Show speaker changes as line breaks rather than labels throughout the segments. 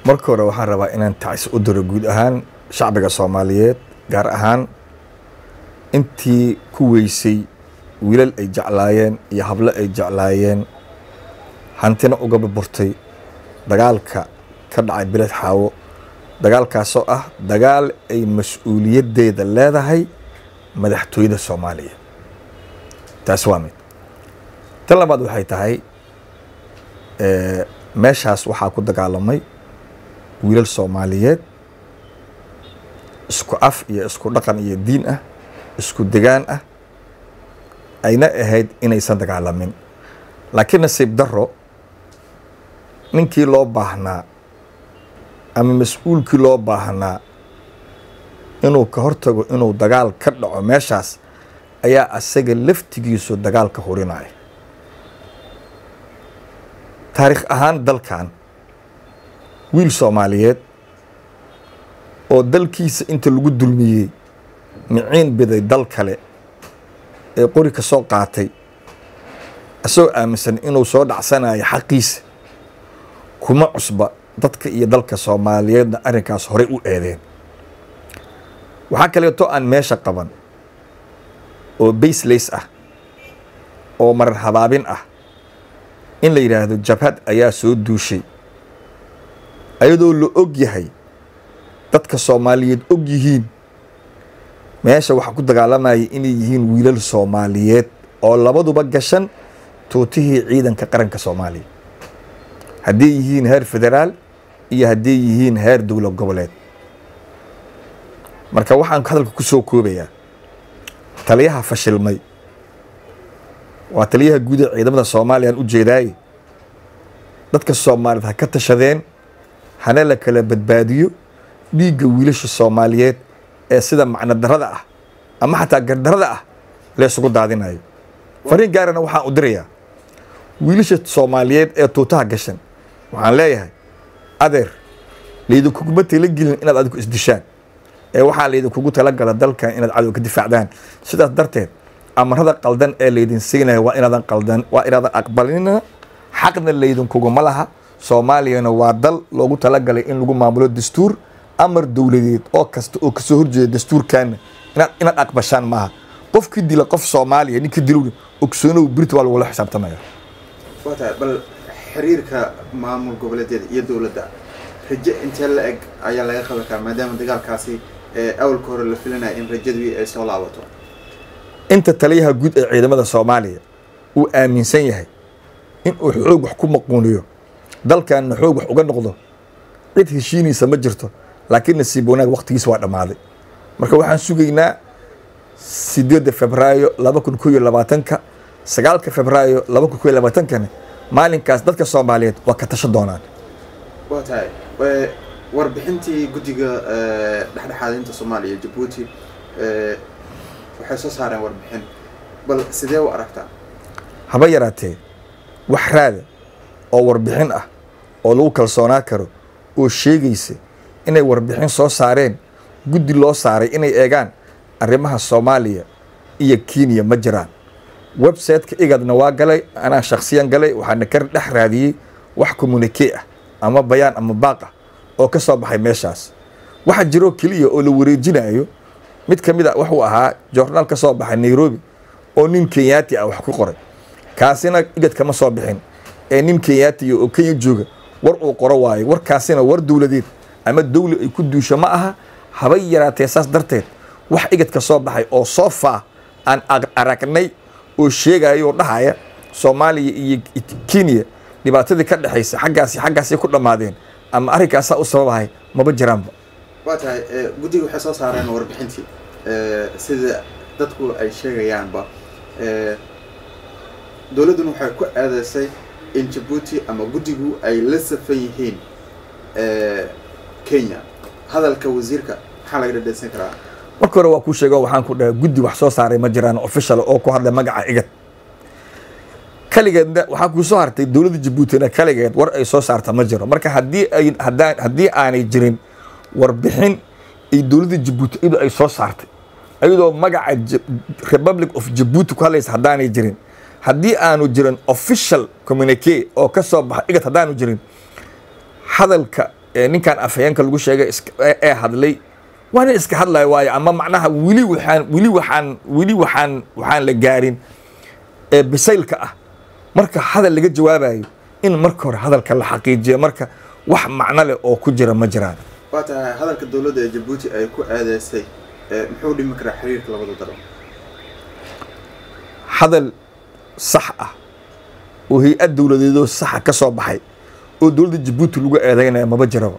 marka hore waxaan rabaa inaan tacsi u diro guud ahaan shacbiga soomaaliyeed gaar ahaan intii ku weysay wiilal ay jeclaayeen iyo hablo ay jeclaayeen hantina uga burburtay dagaalka ka dhacay biled xaawo dagaalkaasoo ah dagaal ay mas-uuliyaddeeda leedahay madaxtooyada soomaaliya taasi waa mid tan labaad waxay tahay meeshaas waxaa ku dagaalamay wiilal soomaaliyeed isku af iyo isku dhaqan iyo diin ah isku degaan ah ayna ahayd inaysan dagaalamin laakiin nasiib daro ninkii loo baahnaa ama mas-uulkii loo baahnaa inuu ka hortago inuu dagaal ka dhaco meeshaas ayaa asaga laftigiisu dagaalka hurinaya taariikh ahaan dalkan wiil soomaaliyeed oo dalkiisa inta lagu dulmiyey miciin biday dal kale ee qori ka soo qaatay isagoo aaminsan inuu soo dhacsanayo xaqiisa kuma cusba dadka iyo dalka soomaaliyeedna arrinkaas horey u eedeen waxaa kaleeto aan meesha qaban oo baslays ah oo marar habaabin ah in la yidhaahdo jabhad ayaa soo duushay ayadoo la og yahay dadka soomaaliyeed og yihiin meesha waxaa ku dagaalamayay inay yihiin wiilal soomaaliyeed oo labaduba gashan tuutihii ciidanka qaranka soomaaliya hadday yihiin heer federaal iyo hadday yihiin heer dowlad goboleed marka waxaan hadalka ku soo koobayaa taliyaha fashilmay waa taliyaha guud ee ciidamada soomaaliya aan u jeedaaye dadka soomaaliyeed ha ka tashadeen hana la kala badbaadiyo dhiigga wiilasha soomaaliyeed ee sida macno darada ah ama xataa gardarada ah laysugu daadinayo fariin gaarana waxaan u dirayaa wiilasha soomaaliyeed ee tuutaha gashan waxaan leeyahay adeer laydinkuguma talagelin inaad adigu isdishaan ee waxaa laydinkugu talagala dalkan inaad cadow ka difaacdaan sidaas darteed amarada qaldan ee laydin siinaya waa inaadan qaldan waa inaadan aqbalina xaqna laydinkuguma laha soomaaliyana waa dal loogu talagalay in lagu maamulo dastuur amar dowladeed oo kasta oo kasoo horjeeda dastuurkaana inaad inaad aqbashaan maaha qofkii dila qof soomaaliya ninkii dilowna ogsoonow birta waa lagula xisaabtamaya
waa tahay bal xiriirka maamul goboleedyada iyo dowladda raje intee la eg ayaa laga qaban karaa maadaama dagaalkaasi awalka hore la filinaya in rajadii ay soo laabato
inta taliyaha guud ee ciidamada soomaaliya uu aaminsan yahay in uu xoog wax ku maquuniyo dalkanna xoog wax uga noqdo cid heshiinaysa ma jirto laakiin nasiib wanaag waktigiisa waa dhammaaday marka waxaan sugaynaa sideedda febraayo laba kun ko iyo labaatanka sagaalka febraayo laba kun ko iyo labaatankana maalinkaas dadka soomaaliyeed waa ka tashan doonaan
waa tahay warbixintii guddiga dhexdhexaadinta soomaaliya jabuuti waxay soo saareen warbixin bal sidee u aragtaa
haba yaraatee wax raada oo warbixin ah oo lagu kalsoonaa karo oo sheegaysa inay warbixin soo saareen guddi loo saaray inay eegaan arrimaha soomaaliya iyo kenya ma jiraan website-ka igadna waa galay anaa shaksiyan galay waxaana ka dhex raadiyey wax communike ah ama bayaan ama baaq ah oo ka soo baxay meeshaas waxa jiroo keliya oo la wareejinayo mid ka mid a wuxuu ahaa joornaal ka soo baxay nairobi oo nin kenyaati ah wax ku qoray kaasina igad kama soo bixin ee nin kenyaatiya oo kenya jooga war uu qoro waayo warkaasina war dowladeed ama dowli ay ku duusho ma aha habay yaraatee saas darteed wax igadka soo baxay oo soo faa aan aragnay oo sheegaya oo dhahaya soomaaliya iyo kenya dhibaatadii ka dhexaysa xaggaasi xaggaasay ku dhammaadeen ama arrinkaasaa u sababahay maba jiraanba
waa tahay guddiga waxay soo saareen warbixintii sida dadku ay sheegayaanba dowladduna waxay ku aadaysay in jabuuti ama guddigu ay la safan yihiin kenya hadalka wasiirka maxaa laga dhadhaysan karaa
marka hore waa kuu sheego waxaan ku dhahay guddi wax soo saaray ma jiraan official oo ku hadlay magaca igad kaligeedna waxaa kuu soo hartay dowladda jabuutina kaligeed war ay soo saarta ma jiro marka haddii ay haddaan haddii aanay jirin warbixin ay dowladda jabuuti iyadoo ay soo saartay iyadoo magaca republic of jabuuti ku hadlaysa haddaanay jirin haddii aanu jirin official communique oo ka soo baxa igad haddaanu jirin hadalka ee ninkan afhayeenka lagu sheegay iska- ee- ee hadlay waa nin iska hadlaya waayo ama macnaha weli waxaan weli waxaan weli waxaan waxaan la gaarin ee bisaylka ah marka hadal laga jawaabayo in marka hore hadalka la xaqiijiyo marka wax macno leh oo ku jira ma jiraan
waa tahay hadalka dowladda ee jabuuti ay ku aadeysay ee muxuu dhimi karaa xiriirka labada dalo
hadal sax ah oo hay-ad dowladeedoo saxa ka soo baxay oo dowladda jabuuti lagu eedeynaya maba jiraba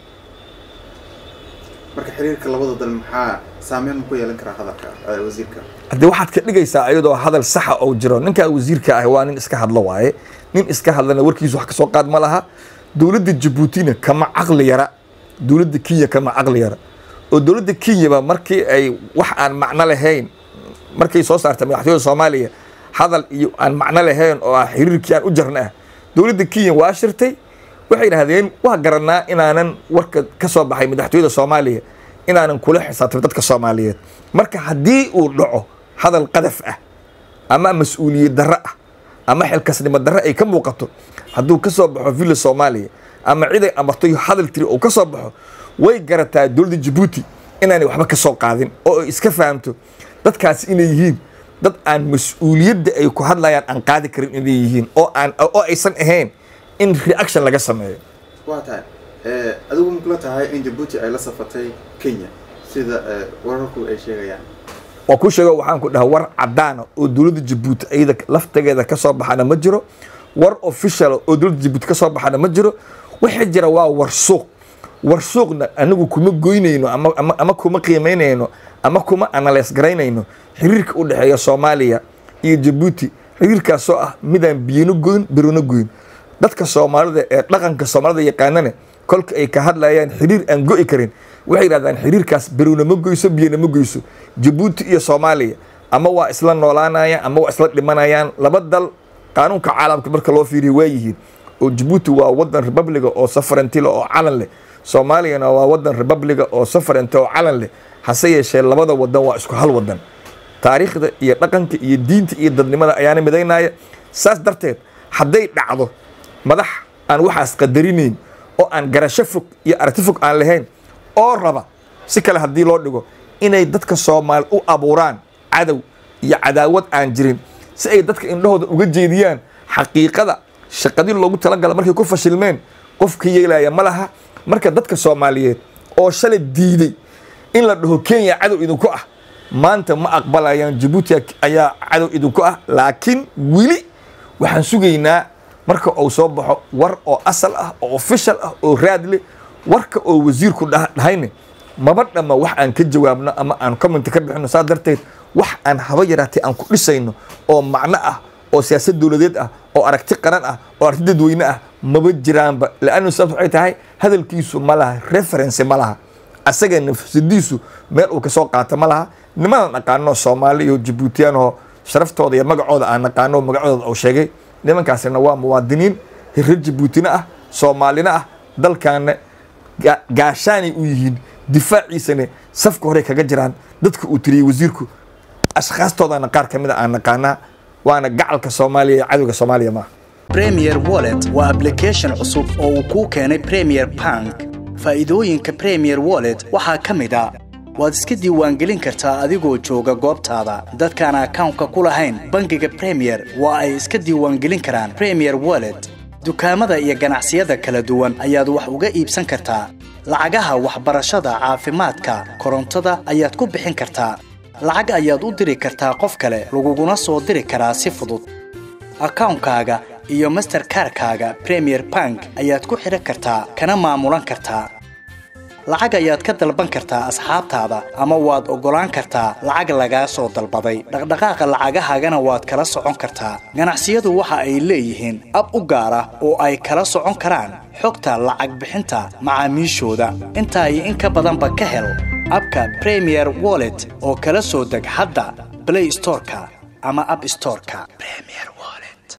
marka xiriirka labada dal maxaa saameyn ma ku yeelan karaa hadalka ee wasiirka
haddii waxaad ka dhigaysaa iyadoo hadal saxa oo jiro ninkaa wasiirka ah waa nin iska hadlo waaye nin iska hadlana warkiisu wax kasoo qaad ma laha dowladda jabuutina kama caqli yara dowladda kenya kama caqli yara oo dowladda kenyaba markii ay wax aan macno lahayn markay soo saartay madaxtooyada soomaaliya hadal iyo aan macno lahayn oo ah xiriirkii aan u jarna ah dowladda kenya waa shirtay waxay idhahdeen waa garanaa inaanan warka ka soo baxay madaxtooyada soomaaliya inaanan kula xisaabtamin dadka soomaaliyeed marka haddii uu dhaco hadal qadaf ah ama mas-uuliyad darro ah ama xilkasnimo darro ay ka muuqato hadduu ka soo baxo villa soomaaliya ama cid ay amartay hadal tiri uu ka soo baxo way garataa dowladda jabuuti inaanay waxba ka soo qaadin oo ay iska fahamto dadkaasi inay yihiin dad aan mas-uuliyadda ay ku hadlayaan aan qaadi karin inay yihiin oo aan oo aysan ahayn in reaction laga sameeyo
waa tahay ee, adigu ma kula tahay in jabuuti ay la safatay kenya sida ee, wararku ay sheegayaan
waa kuu sheego waxaan ku dhaha war cadaana oo dowladda jabuuti iyada laftageeda ka soo baxana ma jiro war official oo dowladda jabuuti ka soo baxana ma jiro waxa jira waa war suuq war suuqna anigu kuma goynayno ama, ama, ama kuma qiimaynayno ama kuma analyse garaynayno xiriirka u dhexeeya soomaaliya iyo jabuuti xiriirkaasoo ah midaan biyano goyn birona goyn dadka soomaalida ee dhaqanka soomaalida yaqaanane kolka ay ka hadlayaan xiriir aan go'i karin waxay yidhahdaan xiriirkaas berowna ma goyso biyana ma goyso jabuuti iyo soomaaliya ama waa isla noolaanayaan ama waa isla dhimanayaan laba dal qaanuunka caalamka marka loo fiiriyo waa yihiin oo jabuuti waa wadan republiga oo safarantila oo calan leh soomaaliyana waa wadan republiga oo safarante oo calan leh hase yeeshee labada wadan waa isku hal wadan taariikhda iyo dhaqanka iyo diinta iyo dadnimada ayaana midaynaya saas darteed hadday dhacdo madax aan waxaas qadarinayn oo aan garasho fog iyo aragti fog aan lahayn oo raba si kale haddii loo dhigo inay dadka soomaali u abuuraan cadow iyo cadaawad aan jirin si ay dadka indhahooda uga jeediyaan xaqiiqada shaqadii loogu talagala markay ku fashilmeen qofka yeelaya ma laha marka dadka soomaaliyeed oo shalay diiday in la dhaho kenya cadow idinku ah maanta ma aqbalayaan jabuuti ayaa cadow idinku ah laakiin weli waxaan sugaynaa marka uu soo baxo war oo asal ah oo official ah oo raad leh warka oo wasiirku dhah- dhahayne maba dhamma wax aan ka jawaabno ama aan comment ka bixino saa darteed wax aan haba yaraatee aan ku dhisayno oo macno ah oo siyaasad dowladeed ah oo aragti qaran ah oo aragti dadweyne ah maba jiraanba laannu sababta waxay tahay hadalkiisu ma laha reference ma laha asaga nafsadiisu meel uu kasoo qaato ma laha nimadan naqaano soomaali iyo jabuutiyaan oo sharaftooda iyo magacooda aan naqaano magacooda uu sheegay nimankaasina waa muwaadiniin hirar jabuutina ah soomaalina ah dalkaana ga- gaashaanay u yihiin difaaciisana safka hore kaga jiraan dadka uu tiriyey wasiirku ashkhaastoodana qaar ka mid a aan naqaanaa waana gacalka soomaaliya iyo cadowga soomaaliya maaha
Premier Wallet waa application cusub oo uu kuu keenay Premier Bank. Faa'iidooyinka Premier Wallet waxaa ka mid ah waad iska diiwaangelin kartaa adigoo jooga goobtaada. Dadkaan akawnka ku lahayn bangiga Premier waa ay iska diiwaangelin karaan Premier Wallet. Dukaamada iyo ganacsiyada kala duwan ayaad wax uga iibsan kartaa. Lacagaha waxbarashada, caafimaadka, korontada ayaad ku bixin kartaa. Lacag ayaad u diri kartaa qof kale, laguguna soo diri karaa si fudud. akawnkaaga iyo masterkarkaaga premier bank ayaad ku xidhan kartaa kana maamulan kartaa lacag ayaad ka dalban kartaa asxaabtaada ama waad oggolaan kartaa lacag lagaa soo dalbaday dhaqdhaqaaqa lacagahaagana waad kala socon kartaa ganacsiyadu waxa ay leeyihiin ab u gaar ah oo ay kala socon karaan xogta lacag bixinta macaamiishooda intaa iyo in ka badanba ka hel abka premier wallet oo kala soo deg hadda play storeka ama app storeka premier